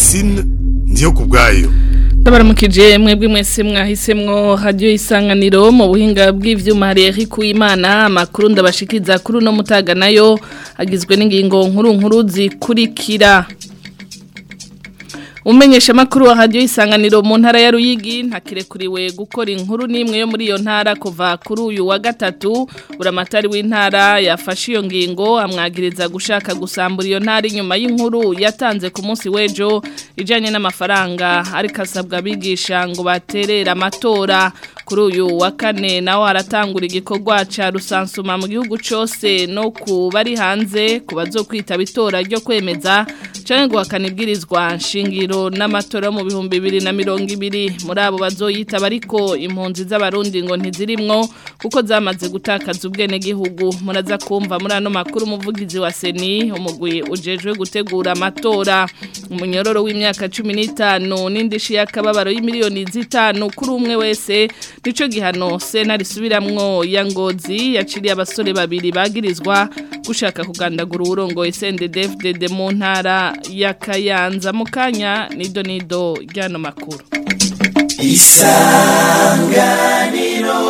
Francine ndiyo kubwayo Ndabaramukije mwebwe mwese mwahisemwo radio isanganiro mu buhinga bw'ivyuma hari Eric Uwimana amakuru ndabashikiza kuri no mutaga nayo agizwe n'ingingo nkuru nkuru zikurikira Umenyesha makuru wa radio isanganiro mu ntara ya Ruyigi ntakirekuriwe gukora inkuru nimwe yo muri iyo ntara kuva kuri uyu wa gatatu buramatari w'intara yafashe iyo ngingo amwagiriza gushaka gusambura iyo ntara inyuma y'inkuru yatanze ku munsi w'ejo ijanye n'amafaranga ariko asabwa abigisha ngo baterere amatora kuri uyu wa kane nawe haratangura igikorwa ca rusansuma mu gihugu cose no ku bari hanze ku bazokwitaba itora ryo kwemeza canke guhakana ibwirizwa nshingiro n'amatora mu bihumbi bibiri na mirongo ibiri muri abo bazoyitaba ariko impunzi z'abarundi ngo ntizirimwo kuko zamaze gutakaza ubwenegihugu muraza kumva muri ano makuru umuvugizi wa seni umugwi ujejwe gutegura amatora umunyororo w'imyaka cumi n'itanu n'indishi y'akababaro y'imiliyoni zitanu kuri umwe wese nico gihano sena risubiramwo ya ngozi yaciriye abasore babiri bagirizwa gushaka kugandagura uwurongoye CNDD-FDD mu ntara ya Kayanza mu kanya nido nido ryano makuru isanganiro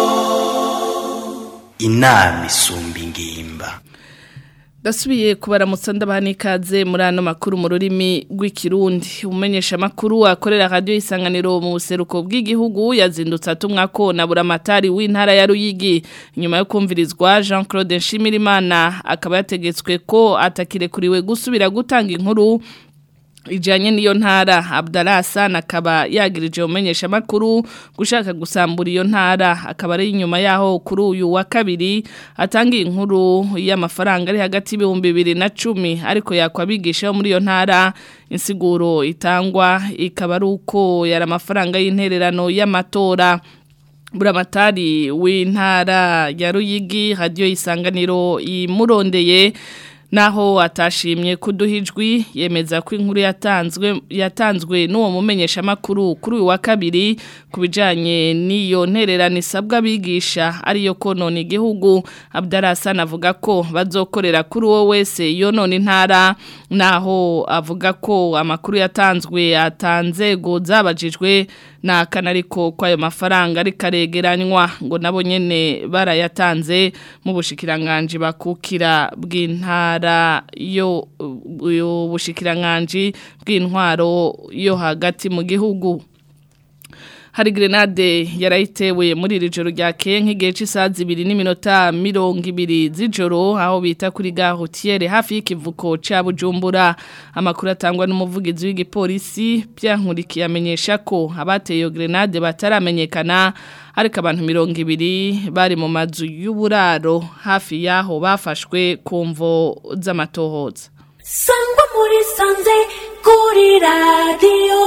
inama isumba ingimba Dasubiye kubaramutsa ndabahani ikaze muri ano makuru mu rurimi rw'ikirundi umenyesha makuru akorera radio isanganiro mu buseruko bw'igihugu yazindutse atumwa ko na buramatari w'intara ya Ruyigi nyuma yo kumvirizwa Jean Claude Nshimirimana akaba yategetswe ko atakirekuriwe gusubira gutanga inkuru ijanye niyo ntara Abdallah Hassan akaba yagirije umenyesha makuru gushaka gusambura iyo ntara akaba ari inyuma yaho kuri uyu wa kabiri atanga inkuru y'amafaranga ari hagati y'ibihumbi bibiri na cumi ariko yakwabigisha muri iyo ntara insiguro itangwa ikaba ari uko yari amafaranga y'intererano y'amatora buramatari w'intara ya Ruyigi radio isanganiro imurondeye naho atashimye kuduhijwi yemeza ko inkuru yatanzwe yatanzwe n'uwo mumenyesha makuru kuri uyu wa kabiri kubijanye n'iyo ntererano isabwa abigisha ariyo konona igihugu Abdarasana avuga ko bazokorera kuri uwo wese yonona intara naho avuga ko amakuru yatanzwe atanzego zabajijwe na kanariko kwayo mafaranga ari karegeranywa ngo nabo nyene barayatanze mu bushikiranganje bakukira bw'intara yo yo bushikiranganje bw'intwaro yo hagati mu gihugu hari grenade yarayitewe muri iri joro rya nk'igihe cy'isaha zibiri n'iminota mirongo ibiri z'ijoro aho bita kuri gahotiyere hafi y'ikivuko cya bujumbura amakuru atangwa n'umuvugizi w'igipolisi byankurikiye amenyesha ko abateye iyo grenade bataramenyekana ariko abantu mirongo ibiri bari mu mazu y'uburaro hafi y'aho bafashwe ku mvo z'amatohoza sangwa muri sanze kuri radiyo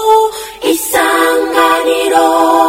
isanganiro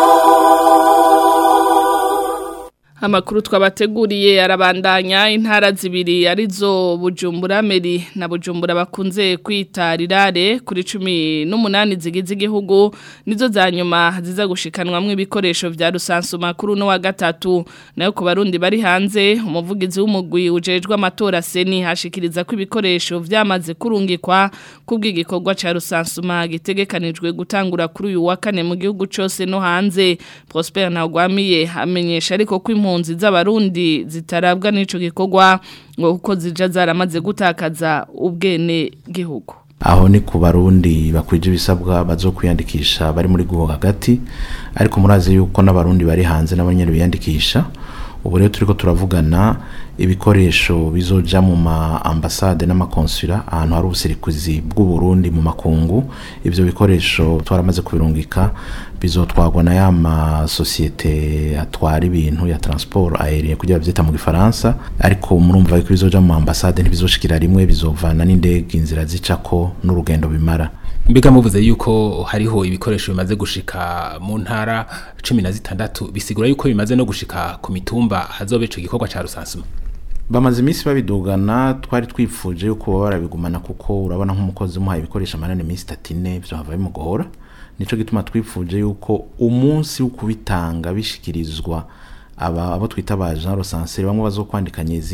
Amakuru twabateguriye arabandanya intara zibiri arizo Bujumbura Meri na Bujumbura bakunze kwita rirare kuri 18 zigize igihugu nizo za nyuma ziza gushikanwamwe ibikoresho vya rusansu makuru no wa gatatu nayo ku barundi bari hanze umuvugizi w'umugwi ujejwe amatora seni hashikiriza ko ibikoresho vyamaze kurungikwa kubw'igikorwa ca rusansuma gitegekanijwe gutangura kuri uyu wa kane mu gihugu cose no hanze Prosper Ntagwamiye amenyesha ariko ko impunzi z'abarundi zitarabwa n'ico gikorwa ngo kuko zija zaramaze gutakaza ubwene gihugu aho ni ku barundi bakwije ibisabwa bazokwiyandikisha bari muri guho hagati ariko murazi yuko n'abarundi bari hanze nabo nyene biyandikisha ubu rero turiko turavugana ibikoresho bizoja mu ma ambasade n'amakonsula ahantu hari ubusirikuzi bw'u Burundi mu makungu ivyo bikoresho twaramaze kubirungika bizotwagwa na ya masosiyete atwara ibintu ya transport aérien kugira bavyita mu gifaransa ariko murumva yuko bizoja mu ambasade ntibizoshikira rimwe bizovana n'indege inzira zicako n'urugendo bimara mbega muvuze yuko hariho ibikoresho bimaze gushika mu ntara cumi na zitandatu bisigura yuko bimaze no gushika ku mitumba hazobe ico gikorwa ca rusansuma bamaze iminsi babidugana twari twifuje yuko baba barabigumana kuko urabona nk'umukozi umuhaye ibikoresho amanani iminsi itatu ine vyo hava bimugora nico gituma twifuje yuko umunsi wo kubitanga bishikirizwa aba abo twita ba Jean Rosanseri bamwe bazokwandikanya izina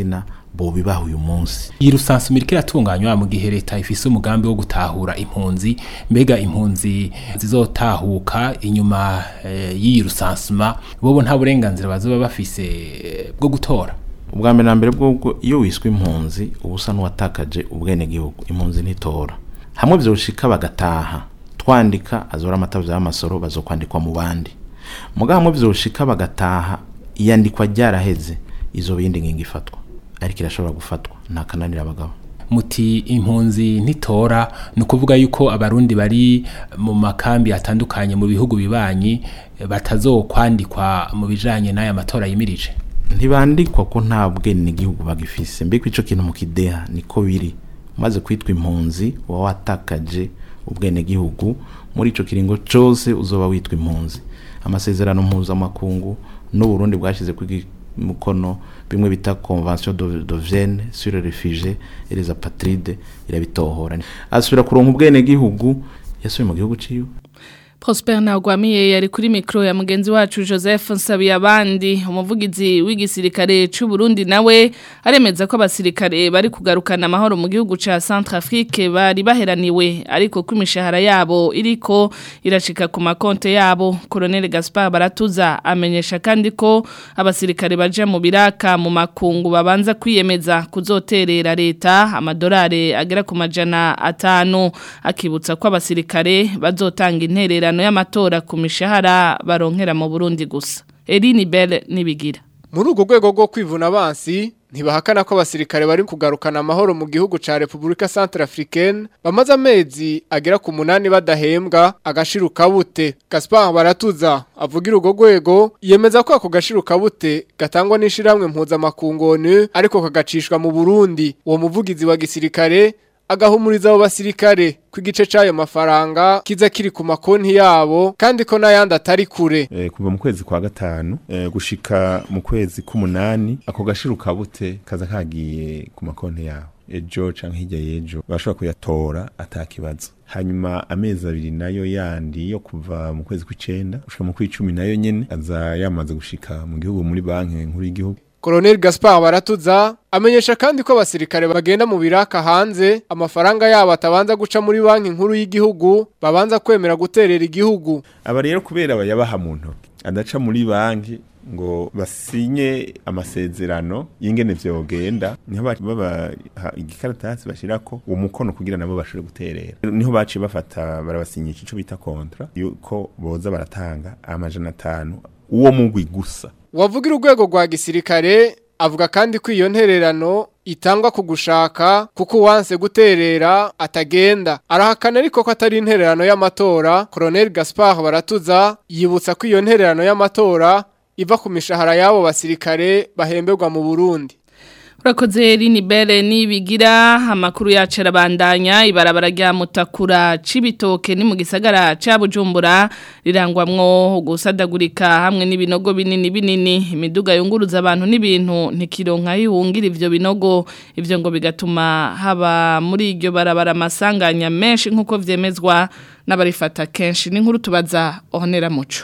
bobibaha uyu munsi iyi rusansu mirike iratunganywa mu gihe leta ifise umugambi wo gutahura impunzi mbega impunzi zizotahuka inyuma eh, y'iyi rusansuma bobo nta burenganzira bazoba bafise eh, bwo gutora ubwa mbere na mbere bw'ubwo iyo wiswe impunzi uba usa n'uwatakaje ubwenegihugu impunzi ntitora hamwe vyoshika bagataha twandika azora amatavu y'amasoro bazokwandikwa mu bandi muga hamwe vyoshika bagataha iyandikwa ryaraheze izo bindi ngingo ifatwa ariko irashobora gufatwa nta kananira abagabo muti impunzi ntitora ni ukuvuga yuko abarundi bari mu makambi atandukanye mu bihugu bibanyi eh, batazokwandikwa mu bijanye n'aya matora yimirije ntibandikwa ko nta bwenegihugu bagifise mbega ico kintu mu kideha niko biri umaze kwitwa impunzi uba watakaje ubwenegihugu muri ico kiringo cose uzoba witwa impunzi amasezerano mpuzamakungu n'uburundi bwashyize ku mukono bimwe bita convention de, de Vienne sur les réfugiés et les apatrides irabitohora asubira kuronka ubwenegihugu yasubiye mu gihugu ciwe Prosper Ntagwamiye yari kuri mikro ya mugenzi wacu Joseph Nsabiyabandi umuvugizi w'igisirikare c'u Burundi nawe aremeza ko abasirikare bari kugarukana amahoro mu gihugu ca Centrafrique bari baheraniwe ariko ko imishahara yabo iriko irashika ku makonte yabo Colonel Gaspar Baratuza amenyesha kandi ko abasirikare baje mu biraka mu makungu babanza kwiyemeza kuzoterera leta amadolari agera ku majana atanu akibutsa ko abasirikare bazotanga interera amasezerano y'amatora ku mishahara baronkera mu Burundi gusa Eline Belle nibigira muri urwo rwego rwo kwivuna abansi ntibahakana ko abasirikare bari kugarukana amahoro mu gihugu ca Republika Centrafricaine bamaze amezi agera ku munani badahembwa agashiruka bute Gaspard Baratuza avugira urwo rwego yemeza ko ako gashiruka bute gatangwa n'ishiramwe mpuzamakungu ONU ariko kagacishwa mu Burundi uwo muvugizi wa gisirikare agahumuriza abo basirikare ku igice c'ayo mafaranga kiza kiri ku makonti yabo kandi ko n'ayandi atari kure e, kuva mu kwezi kwa gatanu e, gushika mu kwezi k'umunani ako gashiruka bute kaza kagiye ku makonti yabo ejo canke hirya y'ejo bashobora kuyatora atakibazo hanyuma amezi abiri nayo yandi yo kuva mu kwezi kw'icenda gushika mu kw'icumi nayo nyene aza yamaze gushika mu gihugu muri banki nkuru y'igihugu Colonel Gaspard Baratuza amenyesha kandi ko abasirikare bagenda mu biraka hanze amafaranga yabo atabanza guca muri banki nkuru y'igihugu babanza kwemera guterera igihugu aba rero kubera bayabaha mu ntoki adaca muri banki ngo basinye amasezerano y'ingene vyogenda niho baba igikaratasi bashirako uwo mukono kugira nabo bashobore guterera niho baciye bafata barabasinyisha ico bita kontra yuko boza baratanga amajana atanu uwo mugwi gusa wavugira urwego rwa gisirikare avuga kandi ko iyo ntererano itangwa ku gushaka kuko uwanse guterera atagenda arahakana ariko ko atari intererano y'amatora Colonel Gaspard Baratuza yibutsa ko iyo ntererano y'amatora iva ku mishahara y'abo basirikare bahemberwa mu Burundi Urakoze Rini Bele nibigira amakuru yacu arabandanya ibarabara rya mutakura cibitoke ni mu gisagara ca Bujumbura rirangwamwo gusadagurika hamwe n'ibinogo binini binini imiduga yunguruza abantu n'ibintu ntikironka yihungira ivyo binogo ivyo ngo bigatuma haba muri iryo barabara amasanganya menshi nkuko vyemezwa n'abarifata kenshi n'inkuru tubaza Honera Muco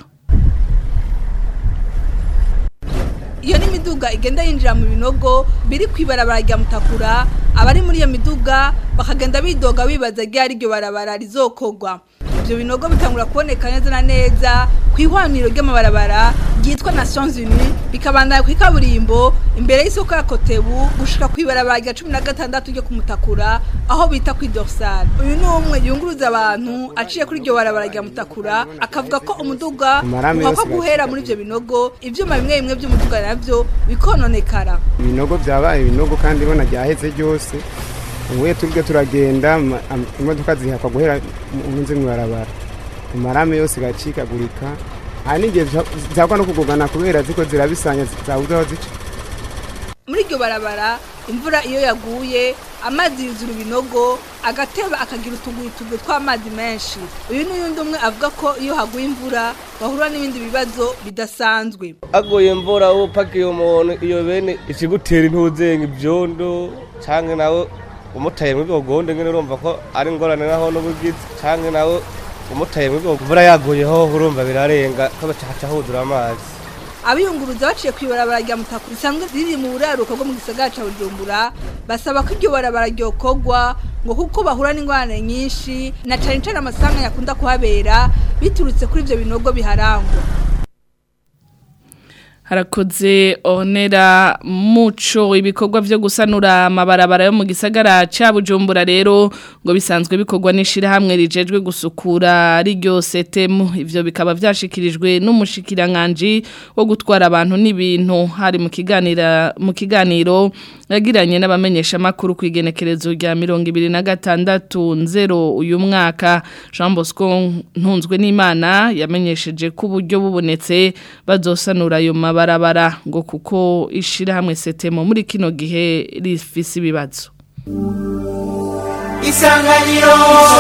iyo ni miduga igenda yinjira mu binogo biri ku ibarabara rya mutakura abari muri iyo miduga bakagenda bidoga bibaza ryari iryo barabara rizokogwa ibyo binogo bitangura kuboneka neza na neza ku ihwaniro ry'amabarabara ryitwa Nations Unies bikabandanya ku ikaburimbo imbere y'isoko ya Kotebu gushika ku ibarabara rya 16 ryo kumutakura aho bita ku Dorsal uyu ni umwe yunguruza abantu aciye kuri iryo barabara rya mutakura akavuga ko umuduga uko guhera muri ibyo binogo ivyuma bimwe bimwe by'umuduga navyo bikononekara ibinogo byabaye ibinogo kandi ibona ryaheze ryose ubuye turwe turagenda imodoka zihakwa guhera munsi mwibarabara amarame yose gacikagurika hari n'igihe zagwa no kugugana kubera ziko zirabisanya zabuze aho zica muri iryo barabara imvura iyo yaguye amazi yuzura ibinogo agateba akagira utuguru tw'amazi menshi uyu n'uyundi umwe avuga ko iyo haguye imvura bahura n'ibindi bibazo bidasanzwe aguye imvura upakiye umuntu iyo bene ikigutera intuzenga ibyondo cyangwa nawe umutaye muri bwo gonde ngene urumva ko ari ngorane naho n'ubugizi cyangwa nawe umutaye muri bwo imvura yaguyeho urumva birarenga ko bacaca huzura amazi abiyunguruza baciye ku ibarabara rya mutakura risanzwe riri mu buraruko bwo mu gisagara ca bujumbura basaba ko iryo barabara ryokorwa ngo kuko bahura n'ingorane nyinshi na cane cane amasanga yakunda kuhabera biturutse kuri ivyo binogo biharangwa harakoze onera muco ibikorwa byo gusanura amabarabara yo mu gisagara ca Bujumbura rero ngo bisanzwe bikorwa n'ishira hamwe rijejwe gusukura riryo setemu ivyo bikaba vyashikirijwe n'umushikiranganje wo gutwara abantu n'ibintu hari mu kiganira mu kiganiro yagiranye n'abamenyesha makuru kwigenekerezo rya 2026 nzero uyu mwaka Jean Bosco ntunzwe n'Imana yamenyesheje ko uburyo bubonetse bazosanura ayo mabarabara ngo kuko ishira hamwe setemo muri kino gihe rifise ibibazo isanganiro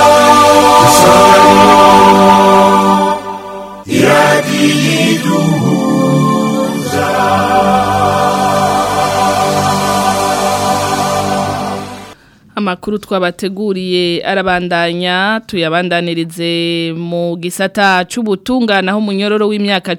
Amakuru twabateguriye arabandanya tuyabandanirize mu gisata c'ubutungana aho munyororo w'imyaka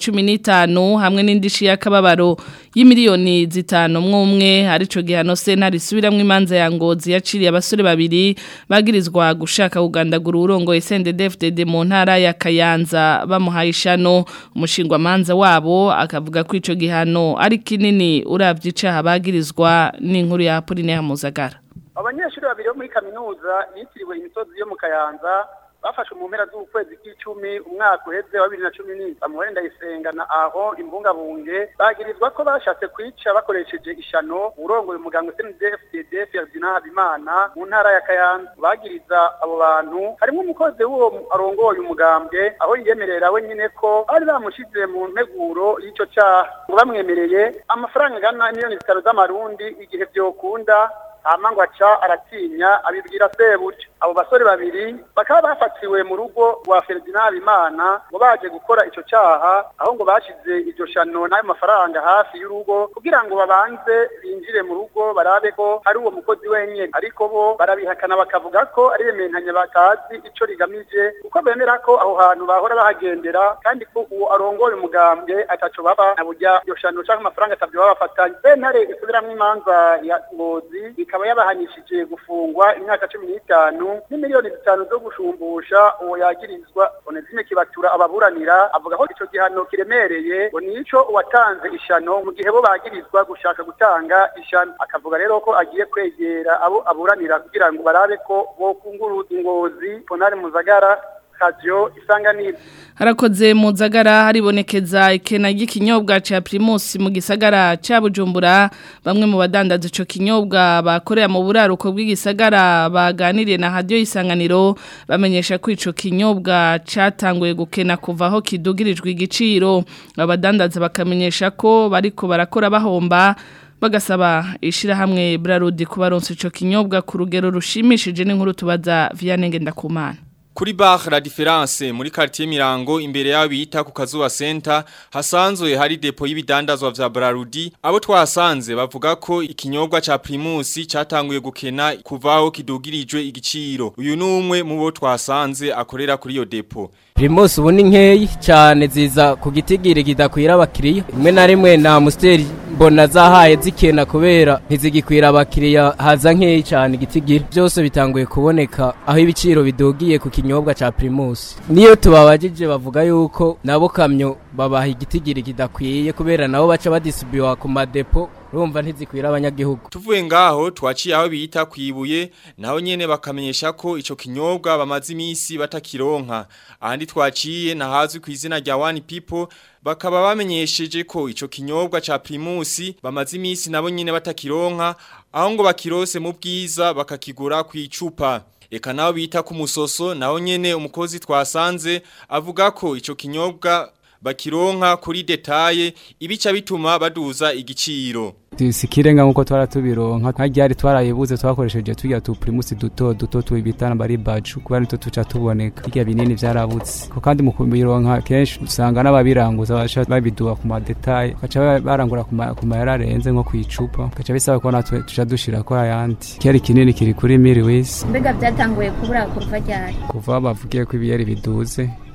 15 hamwe n'indishi y'akababaro y'imiliyoni zitanu mwumwe arico gihano sena risubiramwe imanza ya ngozi yaciriye abasore babiri bagirizwa gushaka kugandagura urongo SNDD-FDD mu ntara ya Kayanza bamuhaye ishano umushingwa manza wabo akavuga ko ico gihano ari kinini uravye icaha bagirizwa n'inkuru ya Apoline Muzagara abanyeshuri babiri bo muri kaminuza yitiriwe imisozi yo mu kayanza bafashe mu mpera z'ukwezi k'icumi umwaka uheze wa bibiri na cumi n'indwi samuel ndayisenga na aho imbungabunge bagirizwa ko bashatse kwica bakoresheje ishano urongoye umuganga cndfdd ferdinand habimana mu ntara ya kayanza bagiriza abo bantu harimo umukozi w'uwo arongoye umugambwe aho yiyemerera we nyine ko bari bamushize mu nteguro y'icyo cyaha ngo bamwemereye amafaranga angana miliyoni zitanu z'amarundi igihe byokunda hama ngo aca aratinya abibwira sebuja abo basore babiri bakaba bafatiwe mu rugo rwa Ferdinand Habimana ngo baje gukora ico caha aho ngo bashize iryo shano n'ayo mafaranga hafi y'urugo kugira ngo babanze binjire mu rugo barabe ko hari uwo mukozi wenyene ariko bo barabihakana bakavuga ko ari rementanya batazi ico rigamije kuko bemera ko aho hantu bahora bahagendera kandi ko uwo arongoye umugambwe ataco baba na burya iryo shano canke amafaranga atavyo baba bafatanye sentare isubiramwo imanza ya ngozi ikaba yabahanishije gufungwa imyaka cumi n'itanu n'imiliyoni zitanu zo gushumbusha uwo yagirizwa onezime kibatura ababuranira avuga ko ico gihano kiremereye ngo nico uwatanze ishano mu gihe bo bagirizwa gushaka gutanga ishano akavuga rero ko agiye kwegera abo aburanira kugira ngo barabe ko bokunguruza ingozi ponari muzagara radio isanganiro harakoze mu nzagara haribonekeza ikena ry'ikinyobwa ca Primus mu gisagara ca Bujumbura bamwe mu badandaza ico kinyobwa bakorera mu buraruko bw'igisagara baganiriye na radio isanganiro bamenyesha ko ico kinyobwa catanguye gukena kuva aho kidugirijwe igiciro abadandaza bakamenyesha ko bariko barakora bahomba bagasaba ishirahamwe Brarudi kubaronsa ico kinyobwa ku rugero rushimishije n'inkuru tubaza Vianney Ngendakumana Kuri bar la difference muri quartier Mirango imbere yaho bita ku Kazuba Center hasanzwe hari depo y'ibidandazwa vya Brarudi abo twasanze bavuga ko ikinyobwa ca Primus catanguye gukena kuvaho kidugirijwe igiciro uyu numwe mu bo twasanze akorera kuri iyo depo Primus ubu ni nkeyi cyane ziza ku gitigiri kidakwira abakiriya rimwe na rimwe na Musteri mbona zahaye zikena kubera ntizigikwira abakiriya haza nkeyi cyane igitigiri byose bitanguye kuboneka aho ibiciro bidugiye ku kinyobwa ca Primus niyo tubabajije bavuga yuko nabo kamyo babaha igitigiri kidakwiye kubera nabo baca badisibiwa ku madepo urumva ntizikwira abanyagihugu tuvuye ngaho twaciye aho bita kwibuye naho nyene bakamenyesha ko ico kinyobwa bamaze imisi batakironka ahandi twaciye nahazwi ku izina rya One People bakaba bamenyesheje ko ico kinyobwa ca Primus bamaze imisi nabo nyene batakironka aho ngo bakirose mu bwiza bakakigura ku icupa Eka naho bita ku musoso naho nyene umukozi twasanze avuga ko ico kinyobwa bakironka kuri detaye ibica bituma baduza igiciro sikirenga nkuko twara tubironka nka ryari twarayibuze twakoresheje tujya tu primus duto duto tubitana bari baju kuba nito tuca tuboneka hirya binini vyarabutse ko kandi mu kubironka kenshi usanga n'ababiranguza basha babiduha ku madetaye baca barangura ku mayara arenze nko kwicupa gaca bisaba ko natwe tuca dushira ko ayandi kiyari kinini kiri kuri miri wese mbega byatanguye kubura kuva ryari kuva bavugiye ko ibiyeri biduze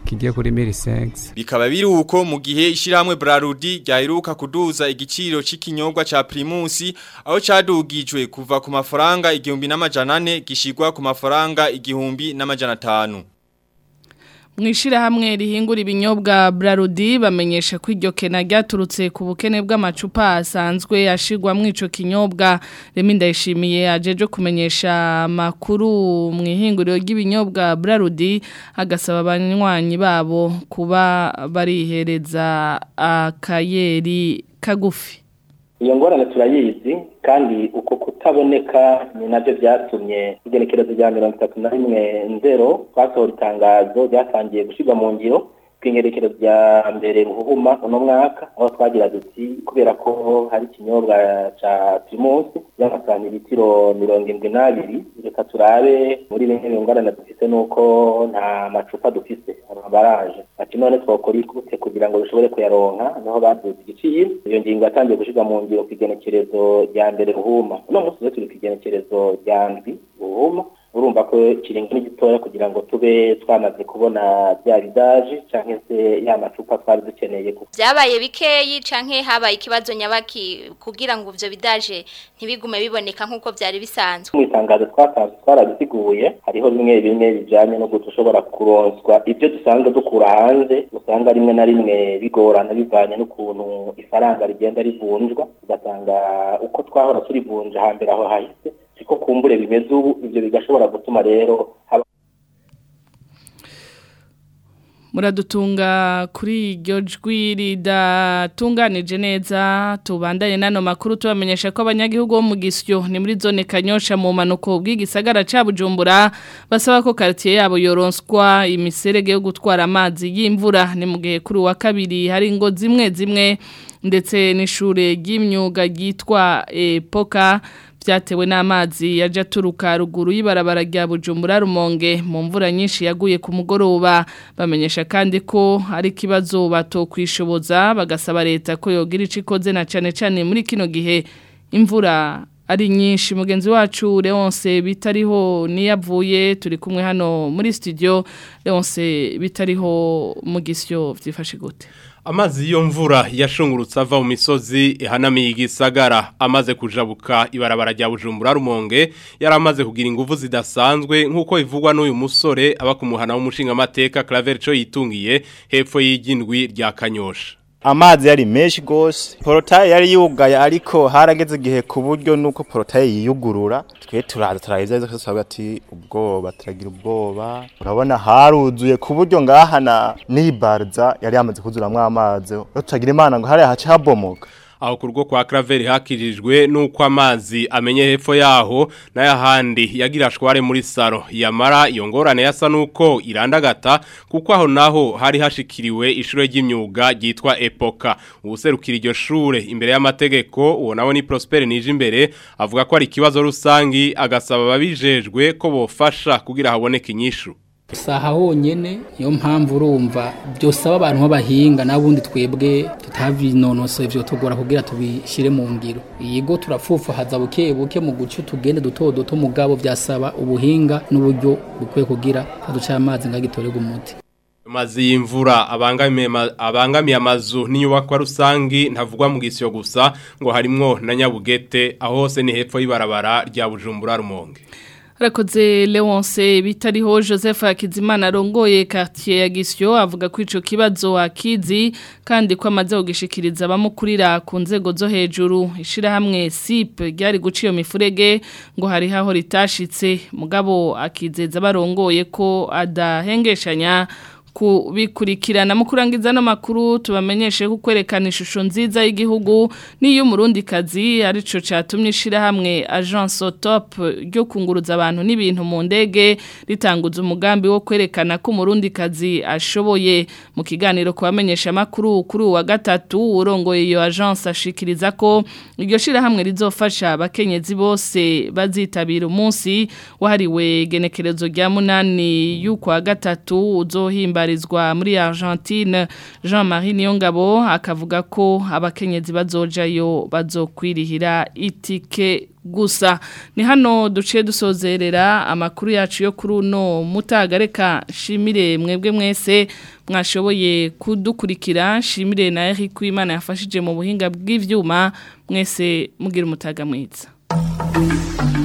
kigiye kuri milisense Bikaba biri uko mu gihe ishiramwe Brarudi ryaheruka kuduza igiciro c'ikinyobwa ca Primus aho cadugijwe kuva ku mafaranga igihumbi n'amajana ane gishigwa ku mafaranga igihumbi n'amajana atanu. Mwishira hamwe rihingura ibinyobwa Brarudi bamenyesha ko iryo kena ryaturutse ku bukene bw'amacupa asanzwe ashigwa mu ico kinyobwa Remi ndayishimiye ajeje kumenyesha makuru mu ihinguriro ry'ibinyobwa Brarudi agasaba abanywanyi babo kuba barihereza akayeri kagufi iyo ngorane turayizi kandi uko kutaboneka ni nabyo byatumye igenekerezo rya mirongo itatu na rimwe nzero twasohora itangazo ryatangiye gushyirwa mu ngiro bw'ingerekerezo rya mbere ruhuma uno mwaka aho twagira duti kubera ko hari ikinyobwa ca primusi y'amasantiritiro mirongo indwi n'abiri reka turabe muri bimwe mu ngorane dufise nuko nta macupa dufise amabaraje ati none twokora ikute kugira ngo dushobore kuyaronka naho baduze igiciro iyo ngingo yatangiye gushirwa mu ngiro ku igenekerezo rya mbere ruhuma uno munsi rero turi ku igenekerezo rya ndwi ruhuma urumva ko ikiringo ni gitoya kugira ngo tube twamaze kubona bya bidaje canke se ya macupa twari dukeneye ku byabaye bikeyi canke habaye ikibazo nyabaki kugira ngo ivyo bidaje ntibigume biboneka nk'uko vyari bisanzwe mu itangazo twatanze twarabisiguye hariho bimwe bimwe bijanye no gushobora kuronswa ibyo dusanzwe dukura hanze usanga rimwe na rimwe bigorana bivanye n'ukuntu ifaranga rigenda rivunjwa ugasanga uko twahora turivunja hambere aho hahise siko kumbure bimeze ubu ibyo bigashobora gutuma rero haba muradutunga kuri iryo jwi ridatunganije neza tubandanye n'ano makuru tubamenyesha ko abanyagihugu bo mu gisyo ni muri zone kanyosha mu manuko bw'igisagara cya bujumbura basaba ko quartier yabo yoronswa imiserege yo gutwara amazi y'imvura ni mu gihe kuri wa kabiri hari ingo zimwe zimwe ndetse n'ishure ry'imyuga ryitwa epoka byatewe n'amazi yaje aturuka ruguru y'ibarabara rya bujumbura rumonge mu mvura nyinshi yaguye ku mugoroba bamenyesha kandi ko ari ikibazo batokwishoboza bagasaba leta ko yogira icyo ikoze na cyane cyane muri kino gihe imvura ari nyinshi mugenzi wacu leonce bitariho niyavuye turi kumwe hano muri studio leonce bitariho mu gisyo byifashe gute Amazi yo mvura yashungurutse ava mu misozi ihanamiye igisagara amaze kujabuka ibarabara rya Bujumbura Rumonge yaramaze kugira ingufu zidasanzwe nkuko ivugwa n'uyu musore aba kumuhana w'umushinga amateka Claver cyo yitungiye hepfo y'igindwi rya Kanyosha amazi yari menshi gose porotaye yari yugaye ariko harageze igihe ku buryo nuko porotaye yiyugurura twe turaza turaheza izo twese ati ubwoba turagira ubwoba urabona haruzuye ku buryo ngahana n'ibarza yari yamaze kuzuramwo amazi turagira imana ngo hariya hace habomoka aho ku rugo kwa Claver hakirijwe nuko amazi amenye hepfo yaho n'ayahandi yagira shware muri saro yamara iyo ngorane yasa nuko irandagata kuko aho naho hari hashikiriwe ishure ry'imyuga ryitwa Epoka ubuserukira iryo shure imbere y'amategeko uwo nawe ni Prosper nije imbere avuga ko ari ikibazo rusangi agasaba babijejwe ko bofasha kugira haboneke inyishu saha honyene niyo mpamvu urumva byosaba abantu b'abahinga n'abundi twebwe tutabinonosoye ivyo tugora kugira tubishire mu ngiro yego turapfufahaza buke buke mu guca tugende duto duto mugabo byasaba ubuhinga n'uburyo bukwiye kugira haduca amazi ngagitorega umuti Mazi y'imvura abangamiye abangamiye amazu n'inyubakwa rusangi ntavugwa mu gisyo gusa ngo harimwo na Nyabugete aho hose ni hepfo y'ibarabara rya Bujumbura Rumonge Rakoze Leonce bitariho Joseph Akizimana arongoye quartier ya Gisyo avuga ko ico kibazo akizi kandi ko amaze kugishikiriza abamukurira ku nzego zo hejuru ishira hamwe SIP ryari guciyo mifurege ngo hari haho ritashitse mugabo akizeza barongoye ko adahengeshanya kubikurikirana mu kurangiza no makuru tubamenyeshe ko kwerekana ishusho nziza y'igihugu niyo murundi kazi arico catumye ishira hamwe agence top ryo kunguruza abantu n'ibintu mu ndege ritanguza umugambi wo kwerekana ko murundi kazi ashoboye mu kiganiro kubamenyesha makuru kuri wa gatatu urongoye iyo agence ashikiriza ko iryo shira hamwe rizofasha abakenyezi bose bazitabira umunsi wahariwe genekerezo rya munani y'ukwa gatatu uzohimba guhimbarizwa muri Argentine Jean-Marie Niyongabo akavuga ko abakenyezi bazojayo bazokwirihira itike gusa ni hano duciye dusozerera amakuru yacu yo kuri uno mutagareka shimire mwebwe mwese mwashoboye kudukurikira shimire na Eric Kwimana yafashije mu buhinga bw'ivyuma mwese mugira umutaga mwiza